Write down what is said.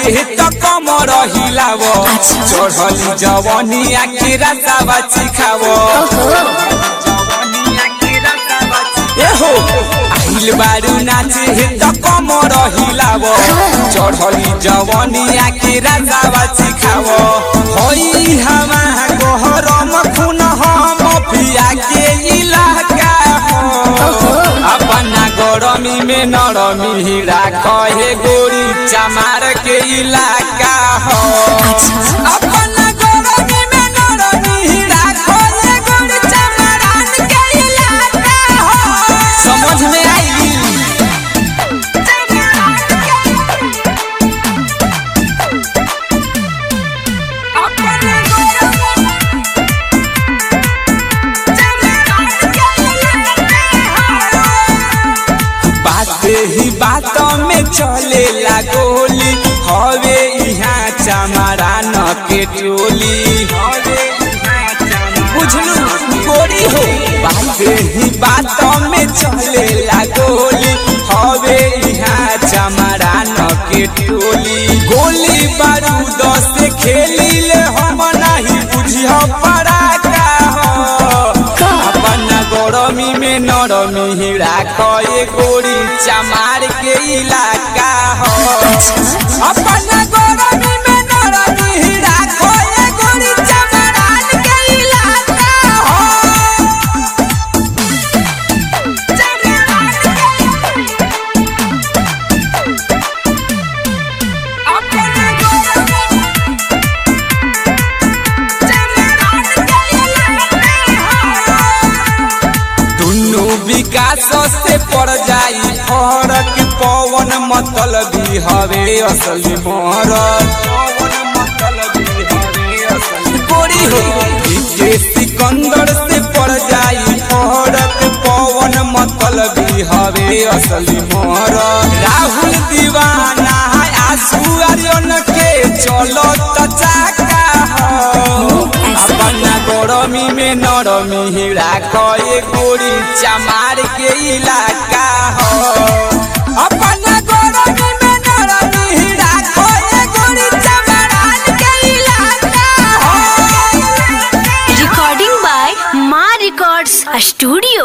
नाचे त कमर हिलाव चढ़ली जवनिया के रसावा चिखाव एहो आइल बारू नाचे त कमर हिलाव चढ़ली जवनिया के रसावा चिखाव होई हमा गहरम खून हम पिया के इलाका हो अपना गरमी में नरमी राख हे गोरी चमार के इलाका हो अपना गरमी में नरमी राख हे गोरी चमारान के इलाका हो समझ में आई बाते ही बात में चले गोली हवे यहाँ चमारा न के टोली बुझलू गोरी हो बाते ही बात में चले गोली हवे यहाँ चमारा न के टोली गोली बारूद से खेली ले हम नहीं बुझियो पड़ाका हो अपना गरमी में नरमी राख ए गोरी चमार के इलाका हो अपना गरमी में नरमी राख ए गोरी चमारान के इलाका हो दुनु विकास से पड़ जाई फरक पवन मतलब हवे असली मोहरत गोरी हो के सिकंदर से पड़ जाई फरक पवन मतलब हवे असली मोहरत राहुल दीवाना है आंसू आर्यन के चलो त चाका हो अपना गरमी में नरमी राख ए गोरी चमार के इलाका हो अपना गरमी में नरमी राख ए गोरी चमारान के इलाका हो Recording by Ma Records Studio.